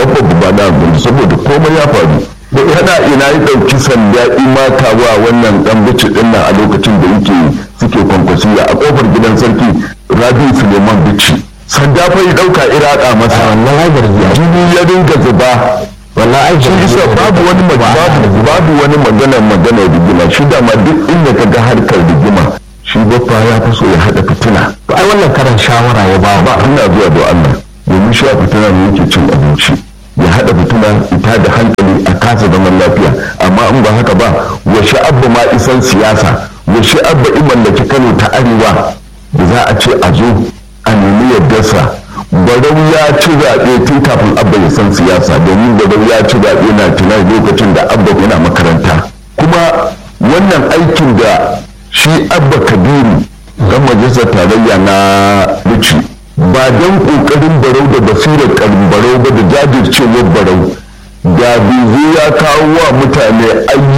abba ba na gudu saboda komai ya faru da yana ina ya ɗauki sanda imata wa wannan ɗan bici ɗin nan a lokacin da yake suke kwankwasiya a ƙofar gidan sarki rabi suleiman bici sanda fa ya ɗauka iraka masa wannan ai gargiya jini ya dinga zuba wallahi ai shi isa babu wani mag- babu babu wani magana magana rigima shi dama duk inda ka ga harkar rigima shi baffa ya fi so ya haɗa fitina to ai wannan karan shawara ya ba ba ina zuwa da Allah domin shi a fitina ne yake cin abinci ya haɗa fitina ita da hankali a kasa zaman lafiya amma in ba haka ba wa sha'abba ma isan siyasa wa sha'abba in mallaki Kano ta arewa da za a ce a zo a nemi yardarsa barau ya ci zaɓe tun kafin abba ya san siyasa domin barau ya ci zaɓe na tunan lokacin da abba yana makaranta kuma wannan aikin da shi abba kabiru dan majalisar tarayya na Bichi ba don kokarin barau da basirar karin barau ba da jajircewar barau da bizu ya kawo wa mutane ayyuka